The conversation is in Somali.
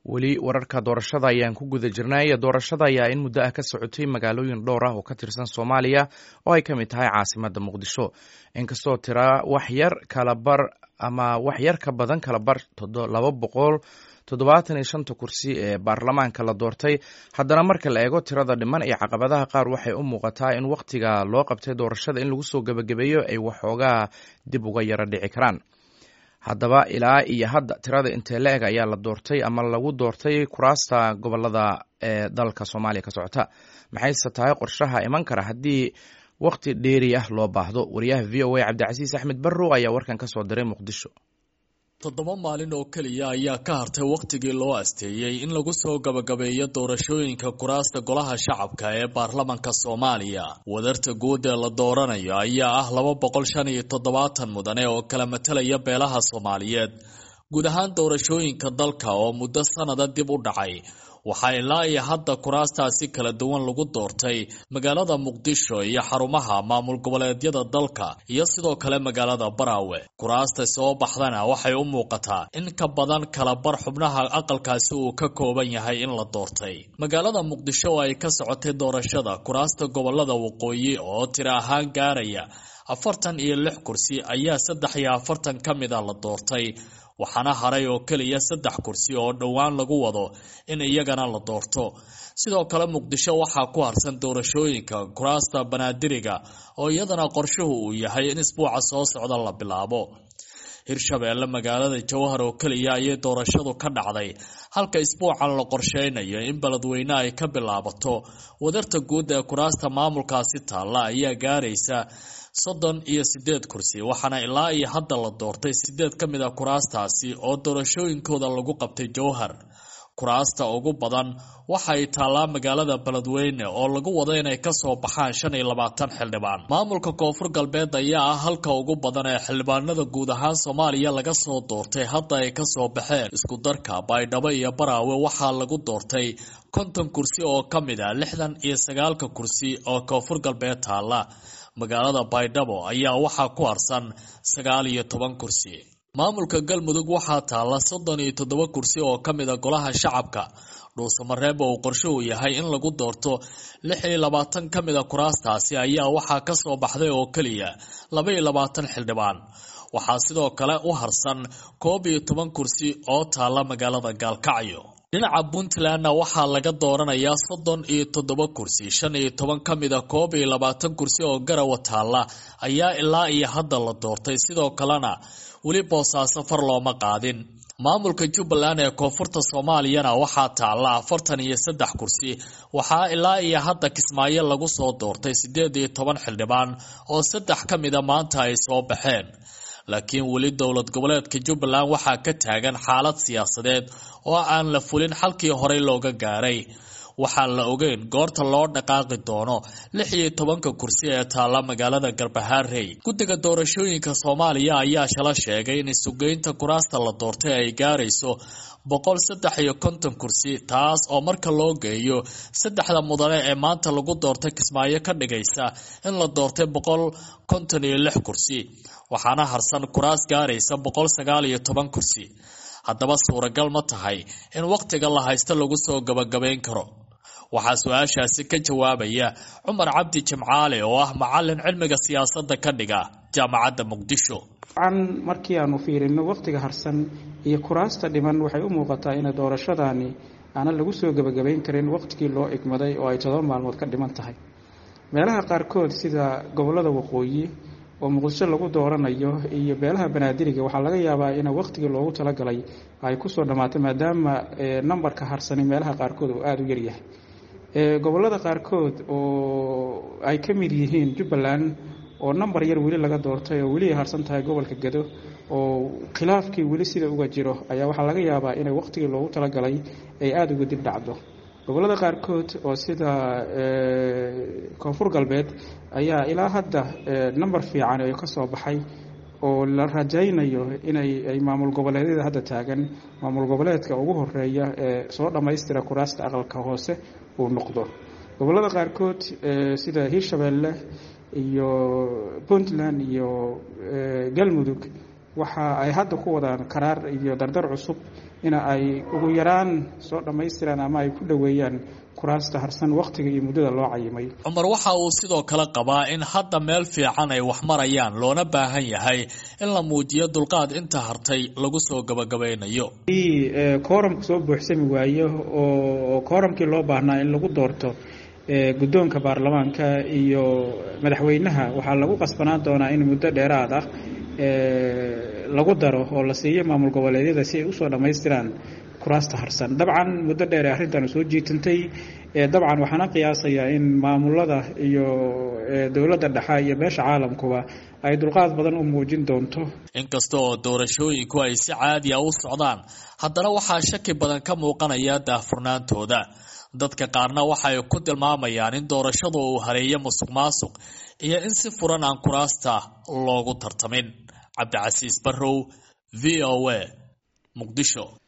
weli wararka doorashada ayaan ku guda jirnay doorashada ayaa in muddo ah ka socotay magaalooyin dhowr ah oo ka tirsan soomaaliya oo ay ka mid tahay caasimadda muqdisho inkastoo tira wax yar kalabar ama wax yar ka badan kalabar laba boqol toddobaatan iyo shanta kursi ee baarlamaanka la doortay haddana marka la eego tirada dhiman iyo caqabadaha qaar waxay u muuqataa in wakhtiga loo qabtay doorashada in lagu soo gebagabeeyo ay waxoogaa dib uga yaro dhici karaan haddaba ilaa iyo hadda tirada intee la eg ayaa la doortay ama lagu doortay kuraasta gobolada ee dalka soomaaliya ka socota maxayse tahay qorshaha iman kara haddii wakhti dheeri ah loo baahdo wariyaha v o a cabdicasiis axmed barrow ayaa warkan ka soo diray muqdisho toddoba maalin oo keliya ayaa ka hartay wakhtigii loo asteeyey in lagu soo gabagabeeyo doorashooyinka kuraasta golaha shacabka ee baarlamanka soomaaliya wadarta guud ee la dooranayo ayaa ah laba boqol shan iyo toddobaatan mudane oo kala matalaya beelaha soomaaliyeed guud ahaan doorashooyinka dalka oo muddo sanada dib u dhacay waxaa ilaa iyo hadda kuraastaasi kala duwan lagu doortay magaalada muqdisho iyo xarumaha maamul goboleedyada dalka iyo sidoo kale magaalada baraawe kuraasta soo baxdana waxay u muuqataa in ka badan kala bar xubnaha aqalkaasi uu ka kooban yahay in la doortay magaalada muqdisho oo ay ka socotay doorashada kuraasta gobolada waqooyi oo tiro ahaan gaaraya afartan iyo lix kursi ayaa saddex iyo afartan ka mid a la doortay waxaana haray oo keliya saddex kursi oo dhowaan lagu wado in iyagana la doorto sidoo kale muqdisho waxaa ku harsan doorashooyinka kuraasta banaadiriga oo iyadana qorshuhu uu yahay in isbuuca soo socda la bilaabo hirshabeelle magaalada jowhar oo keliya ayay doorashadu ka dhacday halka isbuucan la qorsheynayo in beledweyne ay ka bilaabato wadarta guud ee kuraasta maamulkaasi taalla ayaa gaaraysa soddon iyo sideed kursi waxaana ilaa iyo hadda la doortay sideed ka mid a kuraastaasi oo doorashooyinkooda lagu qabtay jowhar kuraasta ugu badan waxa ay taallaa magaalada beledweyne oo lagu wado inay kasoo baxaan shan iyo labaatan xildhibaan maamulka koonfur galbeed ayaa ah halka ugu badan ee xildhibaanada guud ahaan soomaaliya laga soo doortay hadda ay kasoo baxeen isku darka baydhabo iyo baraawe waxaa lagu doortay konton kursi oo ka mid a lixdan iyo sagaalka kursi oo koonfur galbeed taalla magaalada baydhabo ayaa waxaa ku harsan sagaal iyo toban kursi maamulka galmudug waxaa taalla soddon iyo toddoba kursi oo ka mid a golaha shacabka dhuusamareeb oo uu qorshuhu yahay in lagu doorto lix iyo labaatan ka mid a kuraastaasi ayaa waxaa kasoo baxday oo keliya laba iyo labaatan xildhibaan waxaa sidoo kale u harsan koob iyo toban kursi oo taalla magaalada gaalkacyo dhinaca puntlandna waxaa laga dooranayaa soddon iyo toddoba kursi shan iyo toban ka mid a koob iyo labaatan kursi oo garawa taalla ayaa ilaa iyo hadda la doortay sidoo kalena weli boosaaso far looma qaadin maamulka jubbaland ee koonfurta soomaaliyana waxaa taalla afartan iyo saddex kursi waxaa ilaa iyo hadda kismaayo lagu soo doortay siddeed iyo toban xildhibaan oo saddex ka mida maanta ay soo baxeen laakiin weli dowlad goboleedka jubbaland waxaa ka taagan xaalad siyaasadeed oo aan la fulin xalkii horey looga gaaray waxaan la ogeyn goorta loo dhaqaaqi doono lix iyo tobanka kursi ee taalla magaalada garbahaarey guddiga doorashooyinka soomaaliya ayaa shala sheegay in isugeynta kuraasta la doortay ay gaarayso boqol saddex iyo konton kursi taas oo marka loo geeyo saddexda mudane ee maanta lagu doortay kismaayo ka dhigaysa in la doortay boqol konton iyo lix kursi waxaana harsan kuraas gaaraysa boqol sagaal iyo toban kursi haddaba suuragal ma tahay in wakhtiga la haysto lagu soo gabagabayn karo waxaa su-aashaasi ka jawaabaya cumar cabdi jimcaale oo ah macalin cilmiga siyaasadda ka dhiga jaamacadda muqdisho an markii aanu fiirino wakhtiga harsan iyo kuraasta dhiman waxay u muuqataa ina doorashadaani aanan lagu soo gebagabayn karin wakhtigii loo igmaday oo ay todoba maalmood ka dhiman tahay meelaha qaarkood sida gobollada waqooyi oo muqdisho lagu dooranayo iyo beelaha banaadiriga waxaa laga yaabaa in wakhtigii loogu talagalay ay kusoo dhammaato maadaama nambarka harsani meelaha qaarkood uu aada u yaryahay gobollada qaarkood oo ay ka mid yihiin jubbaland oo nambar yar weli laga doortay oo weli ay harsan tahay gobolka gado oo khilaafkii weli sida uga jiro ayaa waxaa laga yaabaa inay wakhtigii loogu talagalay ay aada uga dib dhacdo gobollada qaarkood oo sida koonfur galbeed ayaa ilaa hadda namber fiican oo ka soo baxay oo la rajaynayo inay ay maamul goboleedyada hadda taagan maamul goboleedka ugu horeeya ee soo dhammaystira kuraasta aqalka hoose uu noqdo gobollada qaarkood sida hiirshabeelle iyo puntland iyo galmudug waxa ay hadda ku wadaan karaar iyo dardar cusub in ay ugu yaraan soo dhammaystiraan ama ay ku dhoweeyaan kuraasta harsan wakhtiga iyo muddada loo cayimay cumar waxa uu sidoo kale qabaa in hadda meel fiican ay wax marayaan loona baahan yahay in la muujiyo dulqaad inta hartay lagu soo gabagabaynayo kooramku soo buuxsami waayo oo kooramkii loo baahnaa in lagu doorto guddoonka baarlamaanka iyo madaxweynaha waxaa lagu qasbanaan doonaa in muddo dheeraad ah lagu daro oo la siiyo maamul goboleedyada si ay usoo dhammaystiraan kuraasta harsan dabcan muddo dheer ee arrintan soo jiitantay dabcan waxaana qiyaasayaa in maamulada iyo dowladda dhexe iyo beesha caalamkuba ay dulqaad badan u muujin doonto inkasta oo doorashooyinku ay si caadiya u socdaan haddana waxaa shaki badan ka muuqanaya daahfurnaantooda dadka qaarna waxay ku tilmaamayaan in doorashadu uu hareeyo musuq maasuq iyo in si furan aan kuraasta loogu tartamin cabdicasiis barrow v o a muqdisho